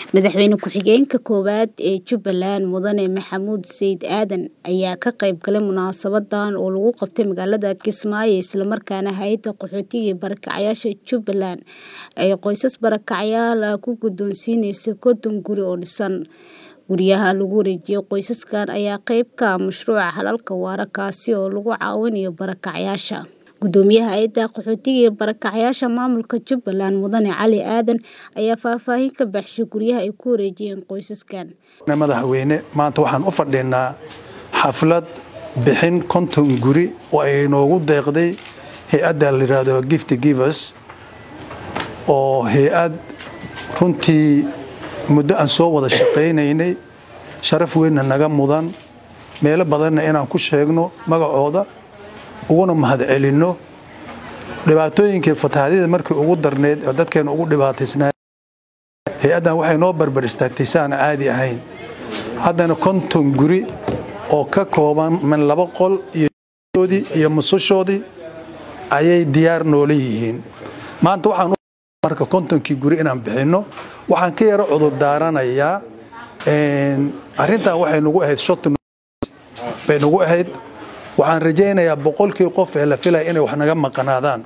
Madaxweyne ku-xigeenka koowaad ee Jubbaland Mudane Maxamuud Sayid Aadan ayaa ka qayb galay munaasabadan oo lagu qabtay magaalada Kismaayo isla markaana hay'adda qaxootiga iyo barakacayaasha Jubbaland ay qoysas barakacayaal ah ku guddoonsiinaysay konton guri oo dhisan. Guryaha lagu wareejiyay qoysaskan ayaa qayb ka ah mashruuca Xalalka Waara kaasi oo lagu caawinayo barakacayaasha. Guddoomiyaha hay'adda qaxootiga iyo barakacayaasha maamulka Jubbaland Mudane Cali Aadan ayaa faahfaahin ka bixiyay guryaha ay ku wareejiyeen qoysaskan. madaxweyne maanta waxaan u fadhinaa xaflad bixin konton guri oo ay noogu deeqday hay-adda la yidhaahdo gift givers oo hay-ad runtii muddo aan soo wada shaqaynaynay sharaf weynna naga mudan meelo badanna inaan ku sheegno magacooda uguna mahadcelinno dhibaatooyinkii fatahaadyada markii ugu darneyd oo dadkeena ugu dhibaataysnaa hay-addan waxay noo barbar istaagtay si aan caadi ahayn haddana konton guri oo ka kooban min laba qol iyoodii iyo musushoodii ayay diyaar noola yihiin maanta waxaan marka kontonkii guri inaan bixinno waxaan ka yaro cudur daaranayaa arrintan waxay nagu ahayd shot bay nagu ahayd waxaan rajaynayaa boqolkii qof ee la filaya inay wax naga maqanaadaan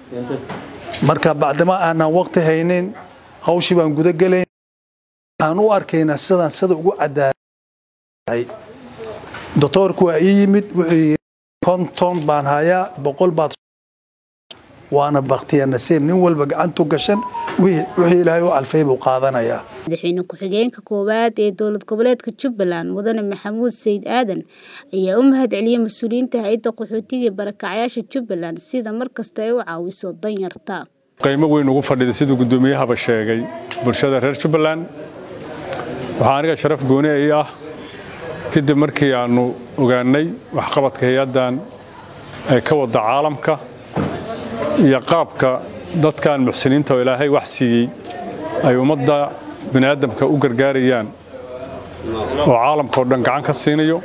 marka bacdama aanan waqti haynin hawshii baan guda gelayn waxaan u arkaynaa sidaan sida ugu cadaalay doctoorku waa ii yimid wuxuu yidhi konton baan hayaa boqol baad waana baktiya nasiib nin walba gacantu gashan wixii ilaahay u alfay buu qaadanayaa madaxweyne ku-xigeenka koowaad ee dowlad goboleedka Jubbaland Mudane Maxamuud Sayid Aadan ayaa u mahadceliyay mas'uuliyiinta hay'adda qaxootiga iyo barakacayaasha Jubbaland sida markasta ay u caawiso danyarta. qiimo weyn ugu fadhida siduu guddoomiyahaba sheegay bulshada reer Jubbaland waxaa aniga sharaf gooni ay ah kadib markii aanu ogaanay waxqabadka hay-addan ee ka wada caalamka iyo qaabka dadkan muxsiniinta oo ilaahay wax siiyey ay ummadda bini'aadamka u gargaarayaan oo caalamka oo dhan gacan ka siinayo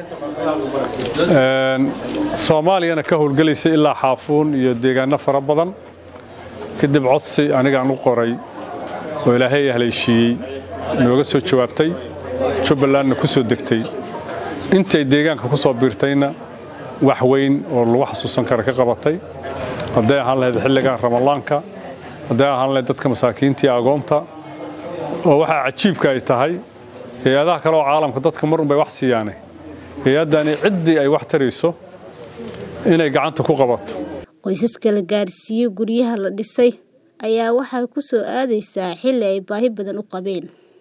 soomaaliyana ka howlgelaysa ilaa xaafuun iyo deegaanno fara badan kadib codsi anigaan u qoray oo ilaahay haleeshiiyey nooga soo jawaabtay jubbalandna ku soo degtay intay deegaanka ku soo biirtayna wax weyn oo lagu xasuusan kara ka qabatay hadday ahaan lahayd xilligan ramadaanka hadday ahaan lahayd dadka masaakiinta iyo agoonta oo waxaa cajiibka ay tahay hay-adaha kale oo caalamka dadka marun bay wax siiyaane hay-addani ciddii ay wax tarayso inay gacanta ku qabato qoysaska la gaarsiiyey guryaha la dhisay ayaa waxay ku soo aadaysaa xilli ay baahi badan u qabeen